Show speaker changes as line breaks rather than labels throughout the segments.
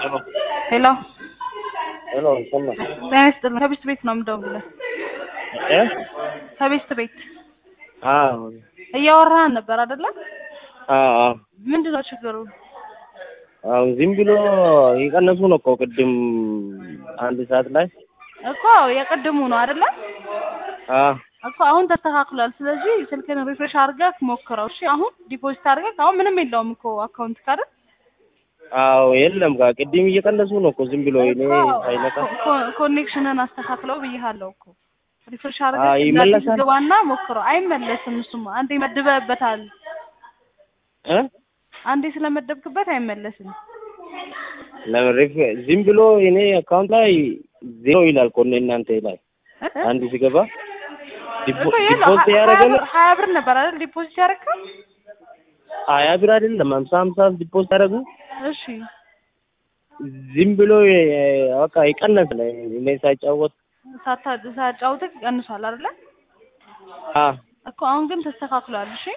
ሄሎ
ሄሎ ይሰማ
ጤና ይስጥልኝ። ከቤት ቤት ነው የምደውልልህ።
እ
ከቤት ቤት
አዎ
እያወራህን ነበር አይደለ?
አዎ አዎ
ምንድን ነው ችግሩ?
አሁን ዝም ብሎ የቀነሱ ነው እኮ ቅድም አንድ ሰዓት ላይ
እኮ የቅድሙ ነው አይደለ?
አዎ
እኮ አሁን ተስተካክሏል። ስለዚህ ስልክን ሪፍሬሽ አድርገህ ሞክረው። እሺ አሁን ዲፖዚት አድርገህ አሁን ምንም የለውም እኮ አካውንት ካለ
አዎ የለም ጋ ቅድም እየቀነሱ ነው እኮ ዝም ብሎ እኔ ሳይነካ
ኮኔክሽንን አስተካክለው ብዬሃለሁ እኮ ሪፍሬሽ
አዎ፣
አድርገህ
ይመለሳል።
ግባና ሞክረው። አይመለስም። እሱማ አንዴ መድበህበታል።
እ
አንዴ ስለመደብክበት አይመለስም።
ለምን ሪፍ- ዝም ብሎ እኔ አካውንት ላይ ዜሮ ይላል እኮ እናንተ ላይ
እ?
አንድ ሲገባ ዲፖ-
እኮ የለው
ዲፖዚት
ሀያ
ያደረገ
ብር ሀያ ብር ነበር አይደል ዲፖዚት ያደረግከው?
ሀያ ብር አይደለም ሀምሳ ሀምሳ ዲፖዚት ያደረጉ
እሺ
ዝም ብሎ የ- በቃ ይቀነሳል እኔ ሳይጫወት
ሳታ ሳጫውትህ ቀንሷል አይደለ?
አ
እኮ አሁን ግን ተስተካክሏል። እሺ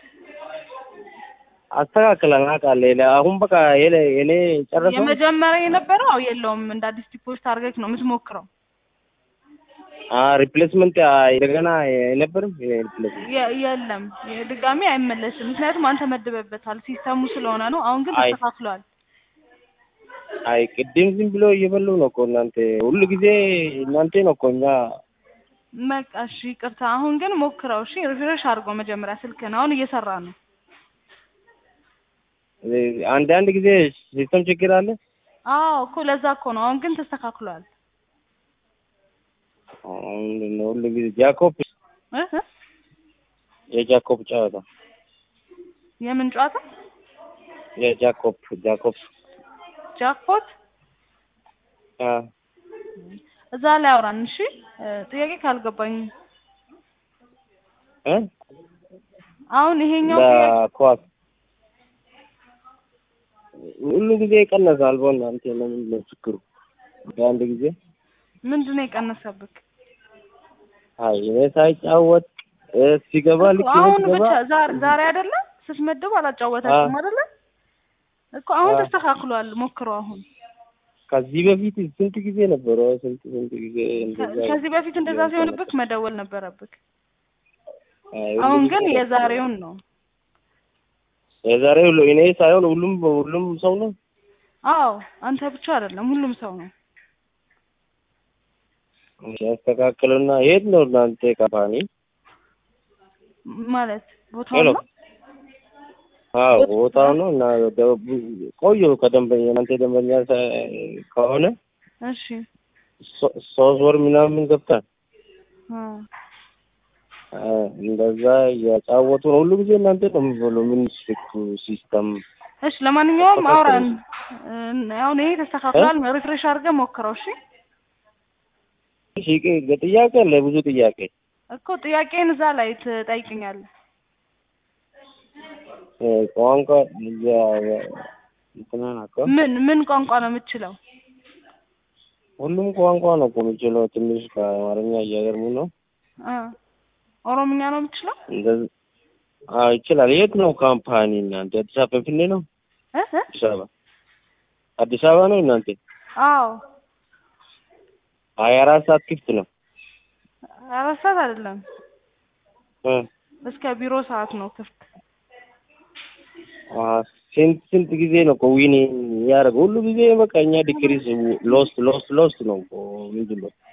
አስተካክለን አውቃለሁ። አሁን በቃ የኔ የኔ ጨረሰው
የመጀመሪያ የነበረው አው የለውም እንደ አዲስ ዲፖዚት አድርገህ ነው የምትሞክረው።
አ ሪፕሌስመንት እንደገና የነበርም ሪፕሌስመንት
የ- የለም ድጋሚ አይመለስም። ምክንያቱም አንተ መድበበታል ሲስተሙ ስለሆነ ነው። አሁን ግን
አይ።
ተስተካክሏል።
አይ ቅድም ዝም ብሎ እየበሉ ነው እኮ እናንተ ሁሉ ጊዜ እናንተ ነው እኮ እኛ
በቃ እሺ ይቅርታ። አሁን ግን ሞክረው። እሺ ሪፍሬሽ አድርገው መጀመሪያ ስልክህን። አሁን እየሰራ ነው።
አንድ አንድ ጊዜ ሲስተም ችግር አለ።
አዎ እኮ ለዛ እኮ ነው። አሁን ግን ተስተካክሏል።
አሁን ሁሉ ጊዜ ጃኮብ
እ እ?
የጃኮብ ጨዋታ
የምን ጨዋታ?
የጃኮብ ጃኮብ
ጃክፖት
አ
እዛ ላይ አውራን። እሺ እ፣ ጥያቄ ካልገባኝ
እ
አሁን ይሄኛው ጥያቄ
ለኳስ ሁሉ ጊዜ ይቀነሳል። በእናንተ ለምን ነው ችግሩ? በአንድ ጊዜ
ምንድን ነው የቀነሰብክ?
አይ እኔ ሳይጫወት እ ሲገባ ልክ
እኮ አሁን
ሲገባ
ብቻ ዛሬ ዛሬ አይደለ ስትመድብ አላጫወታችሁም አይደለ? እኮ አሁን
አዎ።
ተስተካክሏል። ሞክረው አሁን
ከዚህ በፊት ስንት ጊዜ ነበረ? ስንት ስንት ጊዜ እንደዛ
ከዚህ በፊት እንደዛ ሲሆንብክ መደወል ነበረብክ።
አይ
አሁን
ሁሉ
ግን
ጊዜ-
የዛሬውን ነው።
የዛሬ ሁሉ እኔ ሳይሆን ሁሉም ሁሉም ሰው ነው።
አዎ አንተ ብቻ አይደለም ሁሉም ሰው ነው።
ያስተካክሉና የት ነው እናንተ ካምፓኒ?
ማለት ቦታው
ሄሎ
ነው።
አዎ ቦታው ነው እና ደ- ቆዩ ከደንበኛ እናንተ ደንበኛ ሳ- ከሆነ
እሺ
ሶ- ሶስት ወር ምናምን ገብታል።
አ
አ፣ እንደዛ እያጫወቱ ነው ሁሉ ጊዜ እናንተ ነው የሚበሉ ምን ስልኩ ሲስተም
እሺ ለማንኛውም
ተስተካክሏል።
አውራን። እ፣ አሁን ይሄ ተስተካክሏል። ሪፍሬሽ አድርገህ ሞክረው። እሺ
እሺ፣ ጥያቄ አለ ብዙ ጥያቄ
እኮ ጥያቄን እዛ ላይ ትጠይቅኛለህ።
እ፣ ቋንቋ ያ- እንትና ናቸው
ምን ምን ቋንቋ ነው የምትችለው?
ሁሉም ቋንቋ ነው እኮ የምችለው። ትንሽ ከአማርኛ እያገርሙ ነው።
አ ኦሮምኛ ነው የምትችለው?
እንደዚህ አዎ ይችላል። የት ነው ካምፓኒ እናንተ? አዲስ አበባ ፍንፍኔ ነው?
እ እ?
አዲስ አበባ አዲስ አበባ ነው እናንተ?
አዎ
ሀያ አራት ሰዓት ክፍት ነው።
አራት ሰዓት አይደለም
እ
እስከ ቢሮ ሰዓት ነው ክፍት።
አ፣ ስንት ስንት ጊዜ ነው እኮ ዊን ያደረገው? ሁሉ ጊዜ በቃ እኛ ዲክሪስ ሎስት ሎስት ሎስት ነው እኮ ምንድን ነው